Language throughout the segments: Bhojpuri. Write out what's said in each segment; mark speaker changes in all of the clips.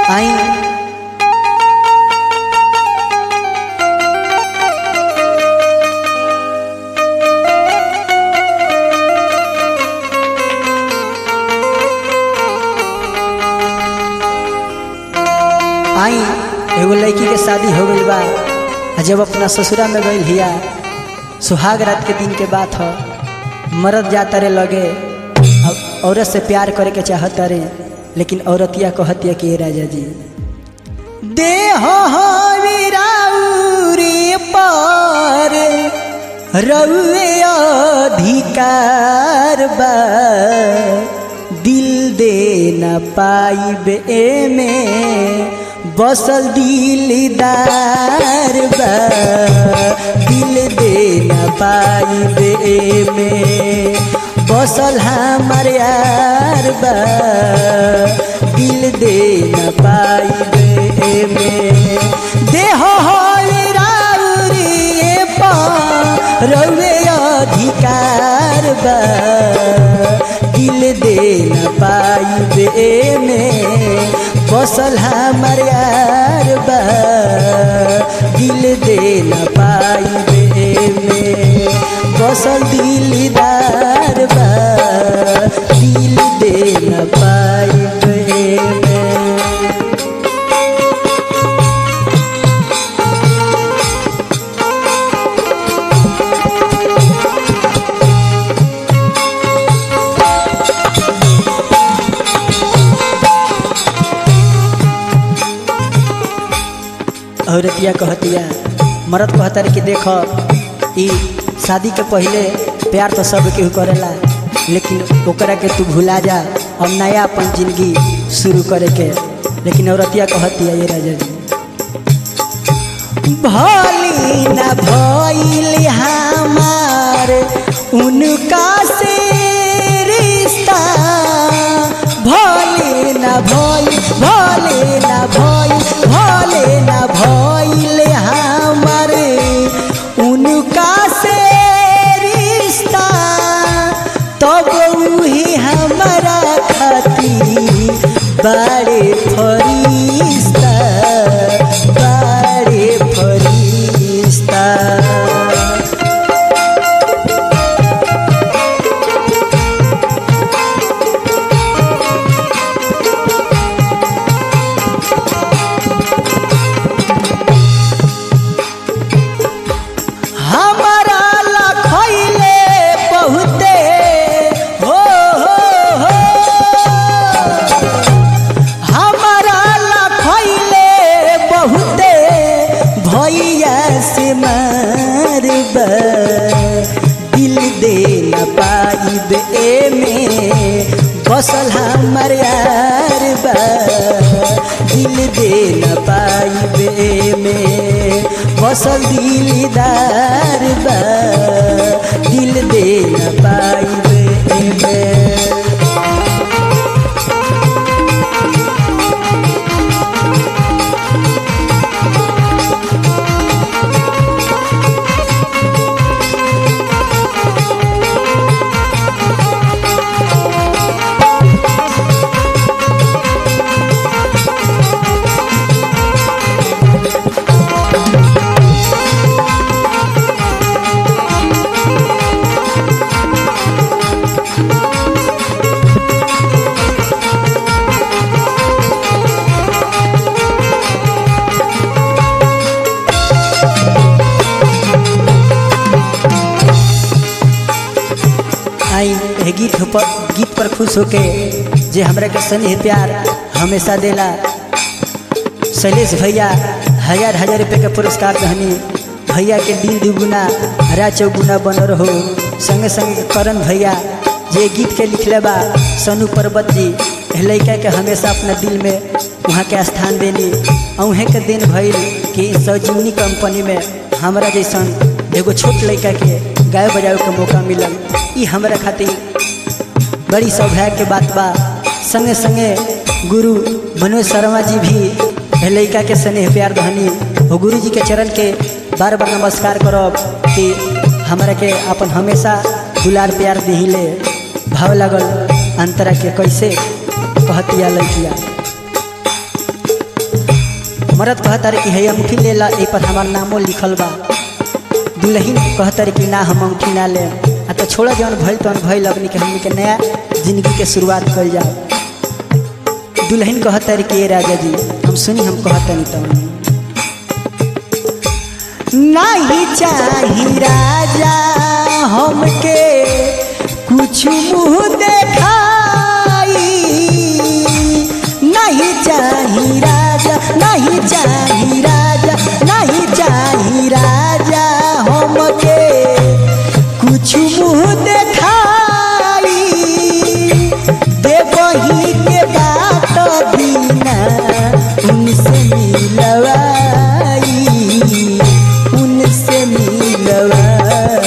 Speaker 1: आई आई एगो लड़की के शादी हो गई बा आ जब अपना ससुरा में गई हिया सुहाग रात के दिन के बात हो मरद जाता रे लगे अब औरत से प्यार करे के चाहता रे लेकिन औरतिया कहतिया कि "ए राजा जी देह वीराउरी पर रउए अधिकार बा दिल दे न पाइब में बसल दिलदार बा दिल दे न पाइब में बसल हमार यार बा दिल दे न पाइब में देह राउरी रउे अधिकार बा दिल दे न पाइबे में बसल हमार यार बा दिल दे न पाइबे में बसल दिलदार बा दिल दे न पाइबे में औरतिया कहतिया मरद कहता रे कि देखो ई शादी के पहले प्यार तो सब केहू करेला लेकिन ओकरा के तू भुला जा अब नया अपन जिंदगी शुरू करे के लेकिन औरतिया कहतिया ये राजा जी भली न भइल हमार उनका से रिश्ता भले न भइल भले न भइल भले न भइल हमार उनका से रिश्ता तब उही हमारा खातिर बड़े फरिश्ता बड़े फरिश्ता हमारा लखैले बहुते हो हो हो हमारा लखैले बहुते भैया से मारब दिल दे न पाइब में बसल हमार यार बा दिल दे न पाइब में बसल दिलदार बा दिल दे न पाइब में आई एह गीत पर गीत पर खुश होके जे हमरा के स्नेह प्यार हमेशा देला शैलेश भैया हजार हजार रुपये के पुरस्कार दहनी भैया के दिल दुगुना हरा चौगुना बन रहो संगे संगे करण भैया जे गीत के लिखले बा सनु पर्वत जी एह लड़का के हमेशा अपना दिल में वहाँ के स्थान देनी अहें के दिन भइल कि सजीवनी कंपनी में हमरा जैसन एगो छोट लड़का के गाय बजावे के मौका मिलल ई हमरा खातिर बड़ी सौभाग्य के बात बा संगे संगे गुरु मनोज शर्मा जी भी एह लड़का के स्नेह प्यार धनी वो गुरु जी के चरण के बार बार नमस्कार करब कि हमरा के अपन हमेशा दुलार प्यार दिहिले भाव लगल अंतरा के कैसे कहतिया लड़किया मरद कहता रे कि है अंगूठी ले ला ए पर हमार नामो लिखल बा दुल्हन कहता रे कि ना हम अंगूठी ना ले आ तो छोड़ जौन भइल तौन भइल अपनी के हमनी के नया जिंदगी के शुरुआत कल जाओ दुल्हन कहता रे कि ए राजा जी हम सुनी हम कहता नहीं तौन नहीं चाही राजा हमके कुछ मुँह देखाई नहीं चाही राजा नहीं चाही राजा नहीं चाही राजा हमके कुछ मुँह देखाई देवही के बात बिना उनसे मिलवाई उनसे मिलवाई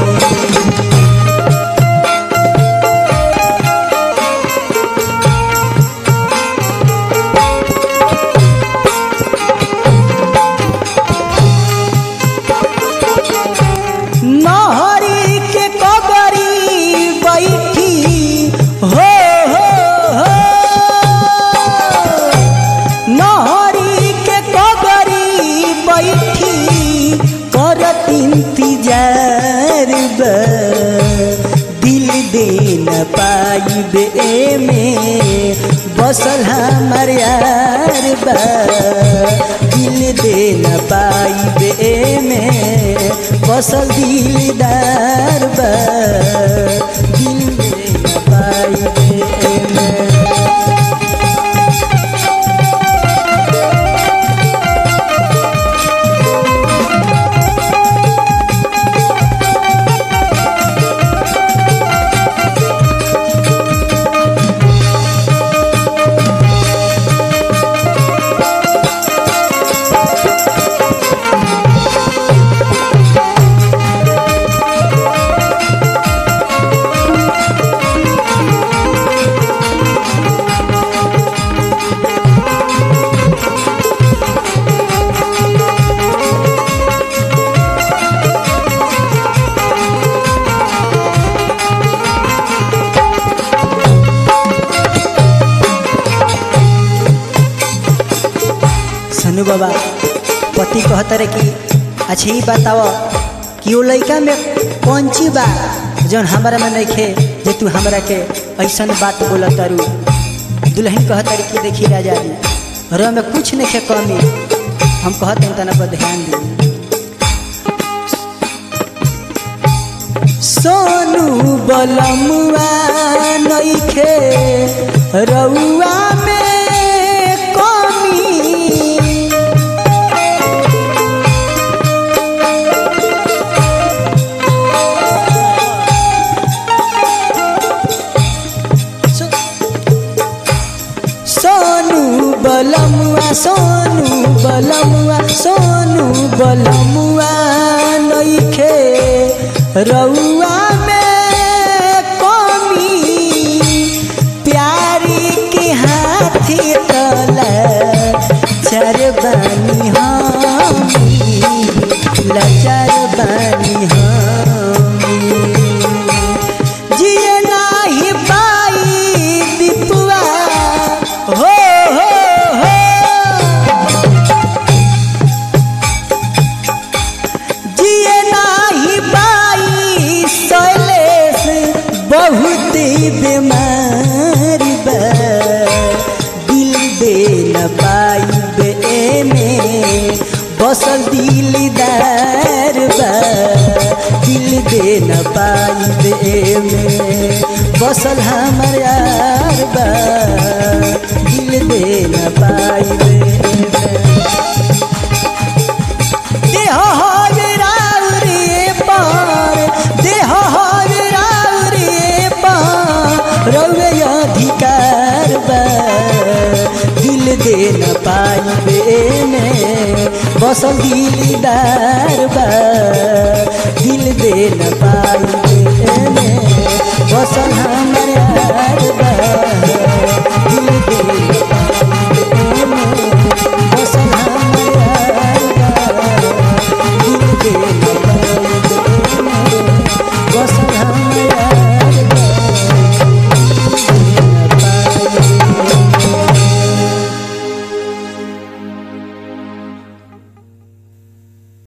Speaker 1: नहरी के कबरी बैठी हो हो हो नहरी के कबरी बैठी करत इंतजार बा दिल दे न पाइबे में बसल हमर यार बा दिल दे न पाइबे में बसल दिलदार बा दिल दे न पाइबे में सनु बाबा पति कहता रहे कि अच्छा ही बताओ कि वो लड़का में कौन चीज बा जौन हमारा में नहीं खे जे तू हमरा के ऐसन बात बोला तारू दुल्हन कहता रही कि देखी राजा जी र में कुछ नहीं खे कमी हम कहते हैं तना पर ध्यान दी सोनू बलमुआ नहीं खे रउआ में कमी सो- सोनू बलमुआ सोनू बलमुआ सोनू बलमुआ नइखे रउआ में कमी प्यारी के हाथी तला चर बानी हमी लाचार बानी हमी जिए नाही पाई दीपुआ हो हो हो जिए नाही पाई शैलेश बहुत बीमार बा दिल दे न पाई बे में बसल दिलदार बा दिल दे न पाई बे में बसल हमर यार बा दिल दे न पाई बे में देह हर राउरे पार देह हर राउरे पार रउए अधिकार बा दिल दे न पाइबे में बसल दिलदार बा दिल दे न पाइबे में बसल हमर यार बा